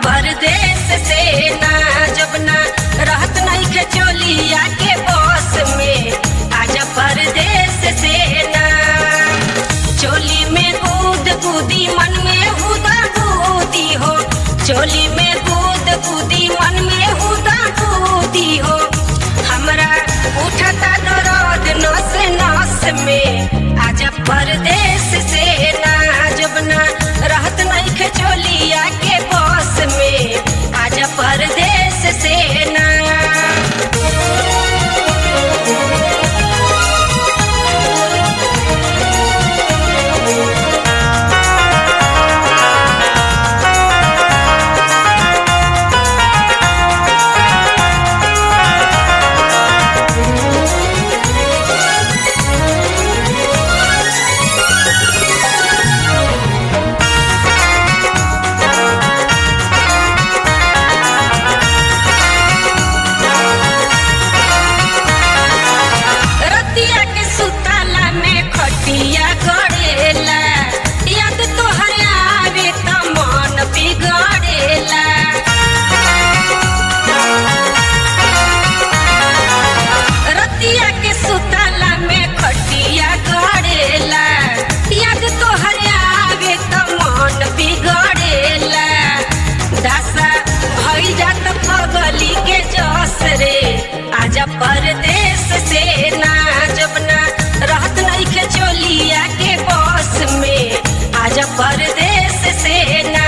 परदेश से ना जब ना रहत नहीं के चोलिया के बस में आजा परदेश से ना चोली में कूद कूदी मन में हुदा कूदी हो चोली में कूद कूदी मन में हुदा कूदी हो हमरा उठता दर्द नस नस में आजा परदेश से ना जब ना रहत नहीं के चोलिया के बस में आजा परदेश से ना रतिया के सुताला में खटिया गड़ेला याद तोहर आवे त मन बिगड़ेला रतिया के सुताला में खटिया गड़ेला याद तोहर आवे त मन बिगड़ेला दासा भइल जात पगली के जस रे आजा परदेश से ना जब ना रहत नहीं के चोलिया के बस में आजा परदेश से ना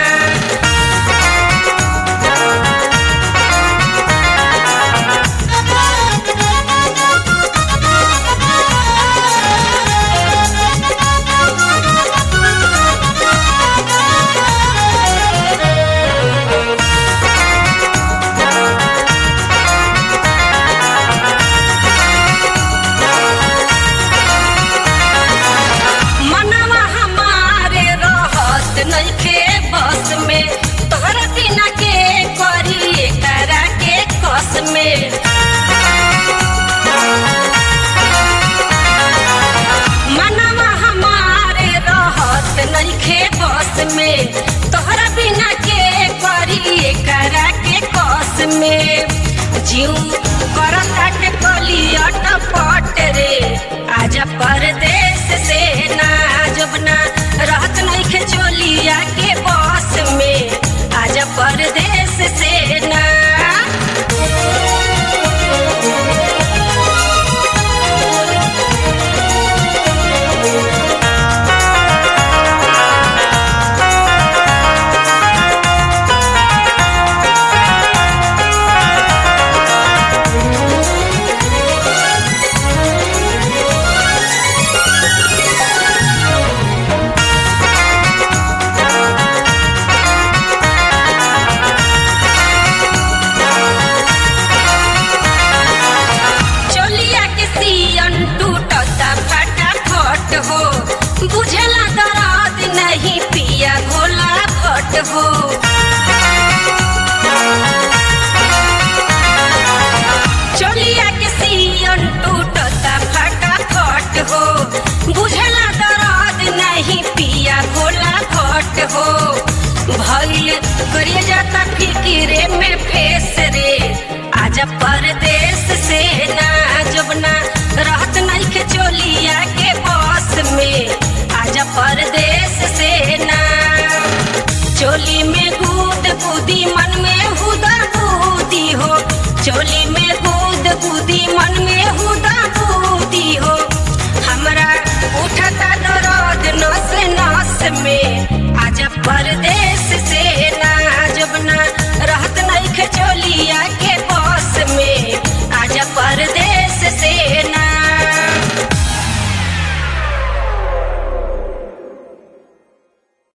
मनवा हमारे रहत नइखे बस में तोहरा बिना के करी करा के कस में मनवा हमारे रहत नइखे बस में तोहरा बिना के करी करा के कस में जीव करता के कलियट पट रे आजा परदेश से ना जब ना रहत नहीं के चोलिया के बस में आजा परदेश से ना चोलिया के सियन टूटता फटाफट हो बुझला दर्द नहीं पिया भोला भट हो